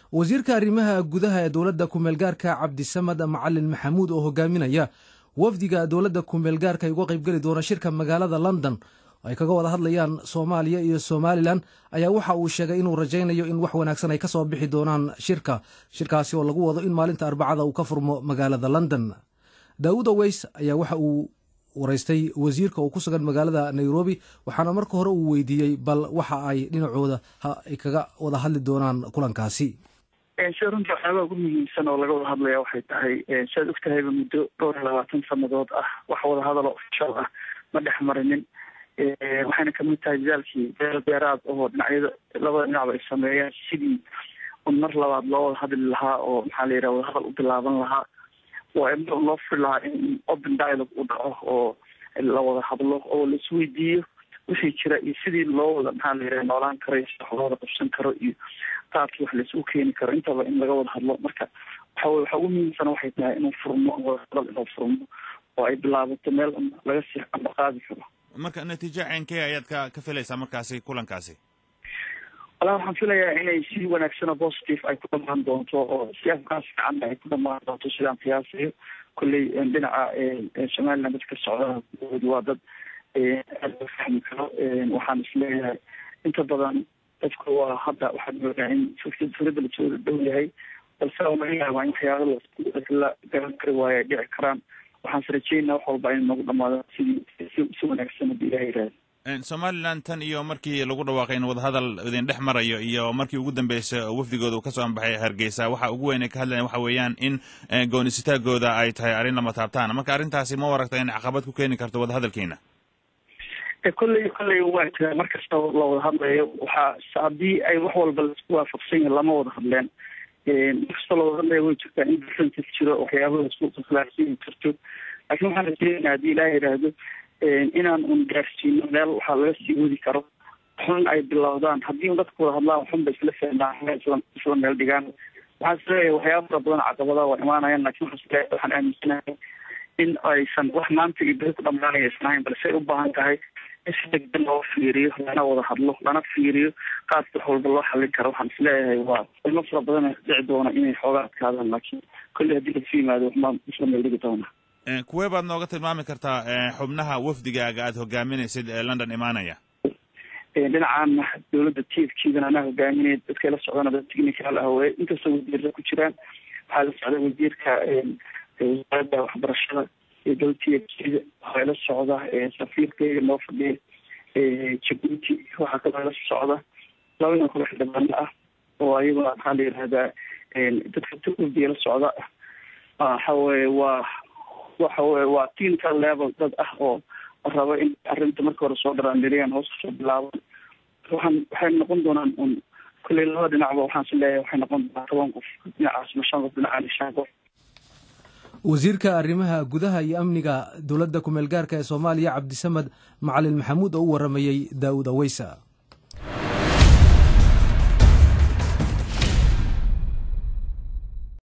wasiirka arrimaha gudaha ee dowladda kumeelgaarka cabdisamad macalin maxamuud oo hogaaminaya wafdiga dowladda kumeelgaarka ay uga qaybgeli doona shirka magaalada london ay kaga wada hadlayaan soomaaliya iyo somalilan ayaa waxa uu sheegay inuu rajaynayo in wax wanaagsan ay kasoo bixi doonaan shirka shirkaasi oo lagu wado in maalinta arbacada uu ka furmo magaalada london daawud aweys ayaa waxa uu waraystay wasiirka oo ku sugan magaalada nairobi waxaana marka hore uu weydiiyey bal waxa ay dhinacooda ay kaga wada hadli doonaan kulankaasi sida runtii waxyaabaha ugu muhiimsan oo laga wada hadlaya waxay tahay siaad og tahayba muddo dhowr iyo labaatan sanadood ah wax wada hadal oo ofishal ah ma dhex marinin waxayna kamid tahay dadaalkii deel beeraad oo dhinacyada labada dhinacba ay sameeyeen sidii un mar labaad loo wada hadli lahaa oo maxaa la yidhaha wadahadal u bilaaban lahaa waa in loo furi lahaa in open dialogue u dhaco oo la wada hadlo oo la isweydiiyo wixii jira iyo sidii loo wada maxaa la yidhaha noolaan karo iyo wax loo wada qabsan karo iyo qaabkii wax laisugu keeni karo intaba in laga wada hadlo marka waxa wey waxa ugu muhiimsana waxay tahay inuu furmo wadahadal inuu furmo oo ay bilaabato meel laga sii amba qaadi karo marka natiijo ceenkee ayaad ka ka filaysaa markaasi kulankaasi walaa waxaan filayaa inay si wanaagsan oo positive ay ku dhamaan doonto oo si afkaas fiicanna ay ku dhamaan doonto sidaan qiyaasayo kolley dhinaca somaliland dadka socda waa dad aad loo fahmi karo waxaan isleeyahay inta badan dadku waa hadda waxaad moodaa in fikrada lasoo dhow yahay balse oo laga yaabaa in waxyaaba la garan kari waayo ay dhici karaan waxaan is rajeynaa wax walba in nagu dhamaado sidii si wanaagsan hadii ilaha yihahda somalilan tan iyo markii lagu dhawaaqay in wadahadal idin dhex marayo iyo markii ugu dambeysay wafdigooda uu kasoo anbaxay hargeysa waxa ugu weyn ay ka hadlayan waxa weeyaan in goonisitaagooda ay tahay arrin lama taabtaan marka arrintaasi ma waragta in caqabad ku keeni karto wadahadalkiina kolley kolley waa jira mar kasta la wada hadlayo waxaa haddii ay wax walba laisku waafaqsan yahin lama wada hadleen mar kasta la wada hadlaya way jirtaa in differences jiro waxyaaba laisku khilaafsan jirto laakiin waxaan rajeynaa haddii ilaah yidhaahdo inaan un gaarsiino meel waxaa laga sii wadi karo xun ay bilowdaan haddii un dadku wada hadlaan waxunba isla fahmaan isla isla meel dhigaan waxaan isleeyahay waxyaaba fara badan caqabadaha waa imaanayaan lakin waxaan isleeyahay waxaan aaminsanahay in aysan wax maanta iyo beri ku dhamaanaya isnahayn balse ay u baahan tahay in si degdan loo fiiriyo lana wada hadlo lana fiiriyo qaabka wax walba loo xallin karo waxaan isleeyahay waa ilmo fara badan dhici doona inay xoogaa adkaadaan laakiin kolley haddii lasu yimaado waxbaa isla meel dhigi doona kuwee baad nooga tilmaami kartaa xubnaha wafdigaaga aada hogaaminaysid ee london imaanaya dhinacaana dowladda tiefkiidan anaa hogaaminaya dadkay la socdana dad technical ah wey inkastoo wasiirra ku jiraan waxaa la socda wasiirka wasaaradda waxbarashada iyo dowla tiefkida waxaa la socda safiirkayga noo fadhiya jabuuti waxaa kaloo la socda laba nin kale xildhibaano ah oo ayaguna maxaa la yihahdaa dadka turkiya la socda waxa weye waa waxa weye waa teamka level dad ah oo raba in arrinta marka hore soo dharaandiriyaan hoos kasoo bilaaban waxaan waxay noqon doonaan un kolley labada dhinacba waxaan is leeyahay waxay noqon doonaan toban qof dhinacaas ma shan qof dhinacaana shan qof wasiirka arrimaha gudaha iyo amniga dowladda kumeelgaarka ee soomaaliya cabdisamad macalin maxamuud oo u waramayey daawud aweysa